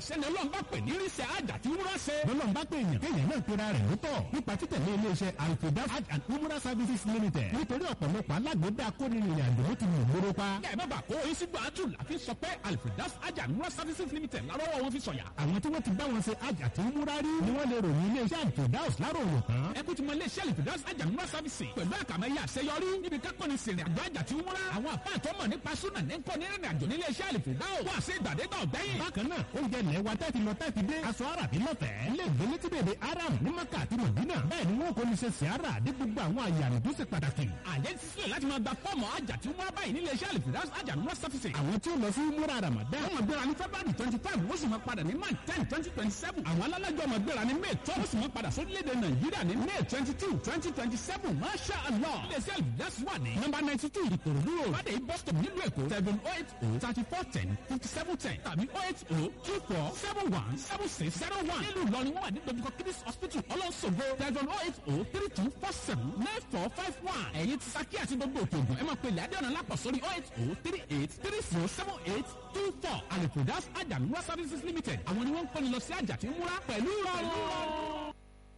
sẹ́ni ọlọ́run bá pè ní irisẹ́ àjà tí wúrà ṣe. lọ́lọ́run bá pè èèyàn kéèyàn náà pera rẹ̀ lótọ̀ nípa títẹ̀lé iléeṣẹ́ alfeda hajj and umrah services limited nítorí ọ̀pọ̀lọpọ̀ alágbèédá akónirìnrìn àjò ló ti mú ìgboro pa. kẹ́ ẹ má bàa kó oyin sí gbàtú láti sọ pé alfredas àjà wúrà services limited lárọ́wọ́ wọn fi sọ̀yà. àwọn tí wọ́n ti bá wọn ṣe hajj àti umrah rí ni wọ́n lè ròyìn iléeṣẹ́ alfeda lárò wò tán. ẹ kú ti mọ iléeṣẹ́ alfredas àjà wúrà services pẹ̀lú àkàmẹ́yẹ àṣeyọrí níbi kákọ́ni sìnrìn àjò àjà tí wúrà. àwọn àpá àtọ́mọ̀ nípa súnà ní kọ́ni rìnrìn àjò nílé iṣẹ́ alfredas wà sí ìgbàdégbà ọ̀gbẹ́yìn. bákan náà oúnjẹ ilẹ̀ wa tẹ́tí lọ tẹ́tí dé aṣọ àràbí lọ́fẹ̀ẹ́ ilé ìgbélé tí bèbè aram ní maka àti mọ̀dínà bẹ́ẹ̀ ni wọn kò ní ṣe sìárà ní gbogbo àwọn àyè àmì tó ṣe pàtàkì. àjẹ́ ti sílẹ̀ láti máa gba fọ́ọ̀mù àjà tí wúrà báyìí nílé iṣẹ́ alfredas àjà wúrà services. àwọn tí ó lọ sí múra ramadan wọ́n máa gbéra ní february twenty five wọ́n sì máa padà ní march ten twenty twenty seven. àwọn alájọ máa gbéra ní may twelve wọ́n sì máa padà sórílẹ̀-èdè nàìjíríà ní may twenty two twenty twenty seven masha allah. iléeṣẹ́ alfredas wà ní nọ́mbà ninety two ìkòròdú road fàdé bus stop nílùú èkó seven oh eight oh thirty four ten fifty seven ten tàbí oh eight oh two four seven one seven six zero one. nílùú ìlọrin wọ́n wà ní dojúkọ kidis hospital ọlọ́sọ̀gbọ̀ seven oh eight oh three two four seven nine four five one. ẹ̀yin ti saki àti gbogbo òkè ògùn ẹ máa pe ilẹ̀ adéọ̀nà lápọ̀ sórí oh eight oh three eight three zero seven eight two four alifudas ajamura services limited àwọn ni wọ́n ń kọ́ni lọ sí àjà tí ń múra pẹ̀lú ìrọ̀rùn.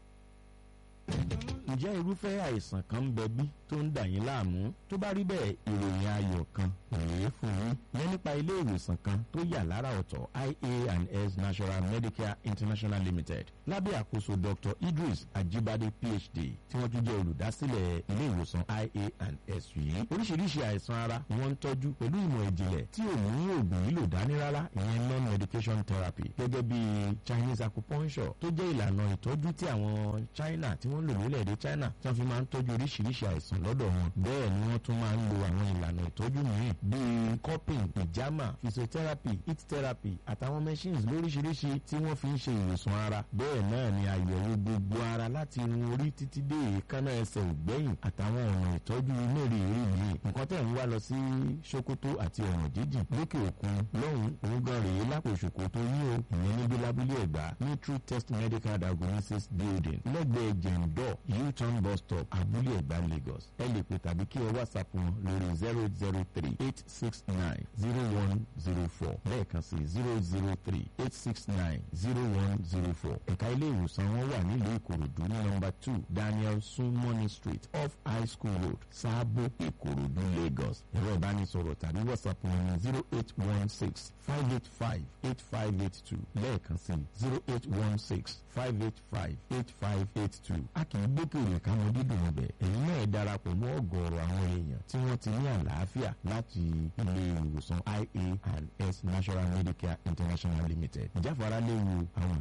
ǹjẹ́ irúfẹ́ àìsàn kan ń bẹ bí tó ń dà yín láàmú tó bá rí bẹ́ẹ̀ ìròyìn ayọ̀ kan rèé fún yín yẹn nípa ilé ìwòsàn kan tó yà lára ọ̀tọ̀ ia&s national medicare international limited lábẹ́ àkóso dr idris ajibade phd tí wọ́n tún jẹ́ olùdásílẹ̀ ilé ìwòsàn ia&s yìí oríṣiríṣi àìsàn ara ni wọ́n ń tọ́jú pẹ̀lú ìmọ̀ ìjìnlẹ̀ tí ò mú oògùn lílò dání rárá ìyẹn non medication therapy gẹ́gẹ́ bí chinese acupuncture tó jẹ́ ìlànà ìtọ́jú tí àwọn china tí wọ́n lò lórílẹ̀‐èdè china tí wọ́n fi máa ń tọ́jú oríṣiríṣi àìsàn lọ́dọ̀ wọn bẹ́ẹ̀ ni wọ́n tún máa ń lo àwọn ìlànà ìtọ́jú mìíràn bíi cupping ìjàmà physiotherapy heat therapy àtàwọn machines lóríṣiríṣi tí wọ́n fi ń ṣe ìwòsàn ara bẹ́ẹ̀ náà ni àyẹ̀wò gbogbo ara láti irun orí títí dé èékánná ẹsẹ̀ ògbẹ́yìn àtàwọn ọ̀nà ìtọ́jú mẹ́rẹ̀ẹ̀rin yìí nǹkan tẹ̀ ń wá lọ sí sokoto àti ọ̀nà jíjìn lókè òkun lọ́hùn òun gan rèé lápò sokoto yín o ìyẹn níbi lábúlé ẹ̀gbá ní true test medical diagnosis building lẹ́gbẹ̀ẹ́ jẹ̀ǹdọ̀ u-turn bus stop abúlé ẹ̀gbá lagos ẹ lè pè tàbí kí ẹ whatsapp wọn lórí zero zero three eight six nine zero one zero four lẹ́ẹ̀kan sí zero zero three eight six nine zero one zero four ẹ̀ka ilé ìwòsàn wọn wà nílùú ìkòròdú ní nọmba two daniel sunmoney street off high school road sáàbò ìkòròdú lagos ẹ̀rọ ìbánisọ̀rọ̀ tàbí whatsapp wọn ní zero eight one six five eight five eight five eight two lẹ́ẹ̀kan sí zero eight one six five eight five eight five eight two a kì í gbókèrè káwọn dídùn ọbẹ̀ èyí náà ẹ̀ darapọ̀ mọ́ ọ̀gọ̀ọ̀rọ̀ àwọn èèyàn tí wọ́n ti ní àlàáfíà láti ilé ìwòsàn ia and s national medicare international limited ìjáfara léwu àwọn